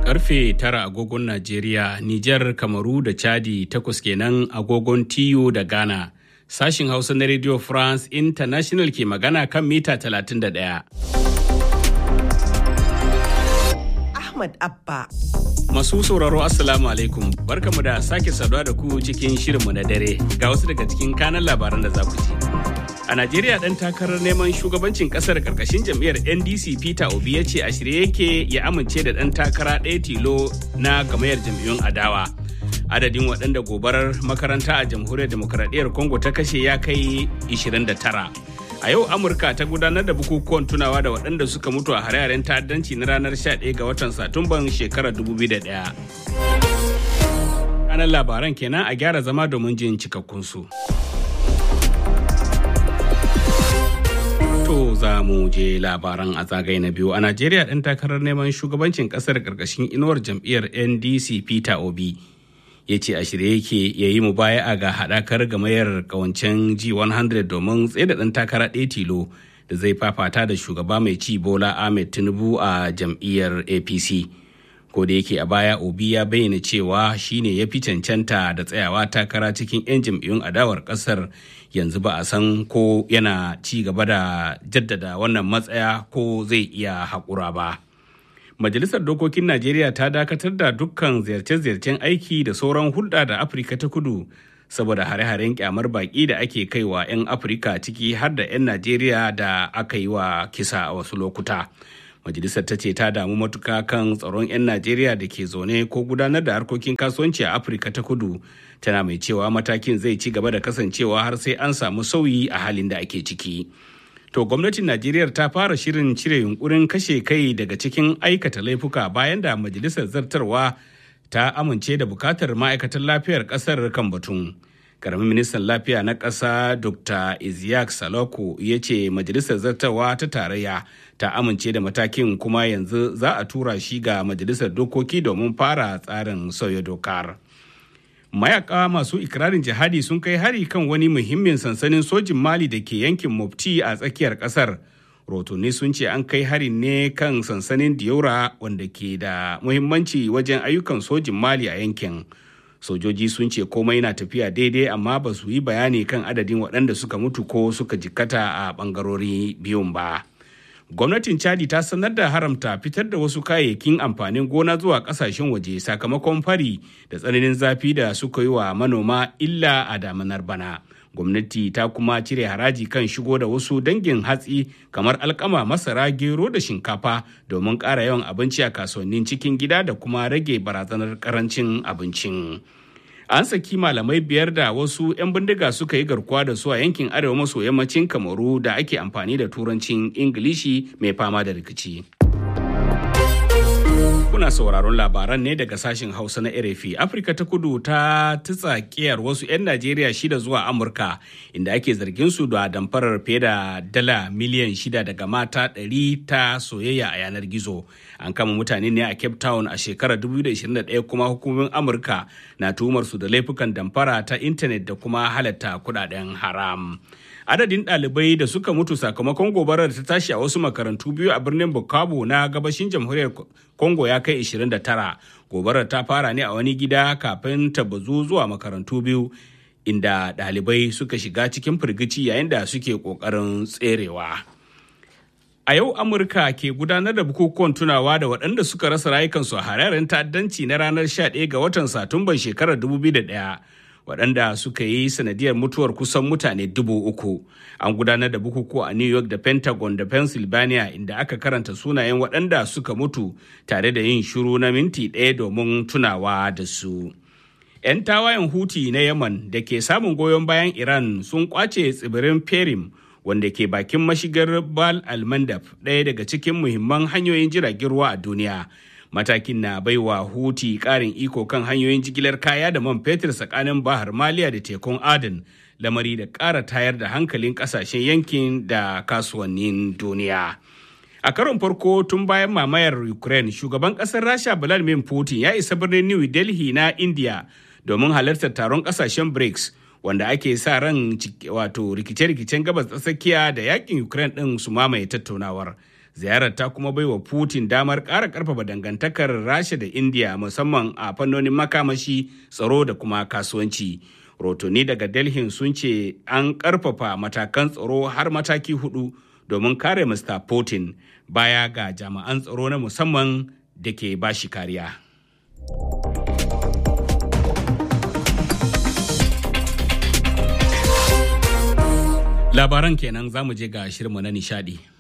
Karfe tara agogon Najeriya, Nijar, Kamaru da Chadi takwas kenan agogon TU da Ghana. Sashin Hausa na Radio France International ke magana kan mita 31. Ahmad Abba. Masu sauraro Assalamu alaikum barkamu da sake saduwa da ku cikin shirinmu na dare ga wasu daga cikin kanan labaran da za ku ji. A Najeriya ɗan takarar neman shugabancin ƙasar ƙarƙashin jam'iyyar NDC Peter Obi ya ce a shirye yake ya amince da ɗan takara ɗaya tilo na gamayyar jam'iyyun adawa. Adadin waɗanda gobarar makaranta a jamhuriyar demokaradiyyar Congo ta kashe ya kai 29. A yau Amurka ta gudanar da bukukuwan tunawa da waɗanda suka mutu a hare-haren ta'addanci na ranar 11 ga watan Satumban shekarar 2001. Kanan labaran kenan a gyara zama domin jin cikakkunsu. To za mu je labaran a zagaye na biyu. A Najeriya ɗan takarar neman shugabancin ƙasar ƙarƙashin inuwar jam'iyyar NDC Peter Obi ya ce a shirye yake ya yi mubaya'a ga haɗakar gamayar ƙawancen G100 domin tsaye da ɗan takara ɗaya tilo da zai fafata da shugaba mai ci Bola Ahmed Tinubu a jam'iyyar APC. Ko da yake a baya Obi ya bayyana cewa shine ya fi cancanta da tsayawa takara cikin 'yan jam'iyyun adawar ƙasar yanzu ba a san ko yana ci gaba da jaddada wannan matsaya ko zai iya haƙura ba. Majalisar Dokokin Najeriya ta dakatar da dukkan ziyarce-ziyarcen aiki da sauran hulɗa da Afirka ta kudu saboda hare-haren kyamar baƙi da ake kaiwa 'yan Afirka ciki har da 'yan Najeriya da aka yi wa kisa a wasu lokuta. Majalisar ta ce ta damu matuka kan tsaron 'yan Najeriya da ke zaune ko gudanar da harkokin kasuwanci a Afirka ta kudu tana mai cewa matakin zai ci gaba da kasancewa har sai an samu sauyi a halin da ake ciki. To gwamnatin Najeriya ta fara shirin cire yunkurin kashe kai daga cikin aikata laifuka bayan da majalisar zartarwa ta amince da bukatar ma'aikatan lafiyar kasar kan batun. Karamin ministan lafiya na ƙasa Dr. Isiyak Saloko ya ce majalisar zartarwa ta tarayya ta amince da matakin kuma yanzu za a tura shi ga majalisar dokoki domin fara tsarin sauya dokar. mayaka masu ikirarin jihadi sun kai hari kan wani muhimmin sansanin sojin mali da ke yankin mofti a tsakiyar kasar rotuni sun ce an kai harin ne kan sansanin diora wanda ke da muhimmanci wajen ayyukan sojin mali a yankin sojoji sun ce komai na tafiya daidai amma ba su yi bayani kan adadin waɗanda suka mutu ko suka jikkata a ɓangarori biyun ba. gwamnatin chadi ta sanar da haramta fitar da wasu kayayyakin amfanin gona zuwa kasashen waje sakamakon fari da tsananin zafi da suka yi wa manoma illa a damanar bana gwamnati ta kuma cire haraji kan shigo da wasu dangin hatsi kamar alkama masara gero da shinkafa domin ƙara yawan abinci a kasuwannin cikin gida da kuma rage barazanar karancin abincin an saki malamai biyar da wasu 'yan bindiga suka yi garkuwa da su a yankin arewa maso yammacin kamaru da ake amfani da turancin ingilishi mai fama da rikici kuna sauraron labaran ne daga sashen hausa na rfi afirka ta kudu ta tutsa kiyar wasu 'yan najeriya shida zuwa amurka inda ake zargin su da damfarar fiye da dala miliyan shida daga mata 100 ta soyayya a yanar gizo an kama mutane ne a cape town a shekarar 2021 kuma hukumomin amurka na tuhumar su da laifukan damfara ta intanet da kuma halatta kudaden haram adadin ɗalibai da suka mutu sakamakon gobarar ta tashi a wasu makarantu biyu a birnin bukavu na gabashin jamhuriyar congo ya kai 29 gobarar ta fara ne a wani gida kafin ta bazu zuwa makarantu biyu inda ɗalibai suka shiga cikin firgici yayin da suke ƙoƙarin tserewa. A yau Amurka ke gudanar da bukukuwan tunawa da waɗanda suka rasa rayukansu a hararen ta'addanci na ranar 11 ga watan Satumban shekarar 2001. waɗanda suka yi sanadiyar mutuwar kusan mutane dubu uku an gudanar da bukukuwa a new york da pentagon da pennsylvania inda aka karanta sunayen waɗanda suka mutu tare da yin shiru na minti ɗaya domin tunawa da su 'yan tawayen huti na yaman da ke samun goyon bayan iran sun kwace tsibirin perim wanda ke bakin mashigar bal almandab ɗaya daga cikin muhimman hanyoyin jiragen ruwa a duniya matakin na baiwa huti karin iko kan hanyoyin jigilar kaya da man fetur tsakanin bahar maliya da tekun aden lamari da ƙara tayar da hankalin ƙasashen yankin da kasuwannin duniya a karon farko tun bayan mamayar ukraine shugaban ƙasar rasha vladimir putin ya isa birnin new delhi na india domin halartar taron ƙasashen brics wanda ake sa ran wato rikice-rikicen gabas tsakiya da yakin ukraine ɗin su mamaye tattaunawar ziyarar ta kuma baiwa putin damar ƙara ƙarfafa dangantakar rasha da india musamman a fannonin makamashi tsaro da kuma kasuwanci rotoni daga delhi sun ce an ƙarfafa matakan tsaro har mataki hudu domin kare mr putin baya ga jami'an tsaro na musamman da ke bashi kariya labaran kenan za mu je ga shirinmu na nishadi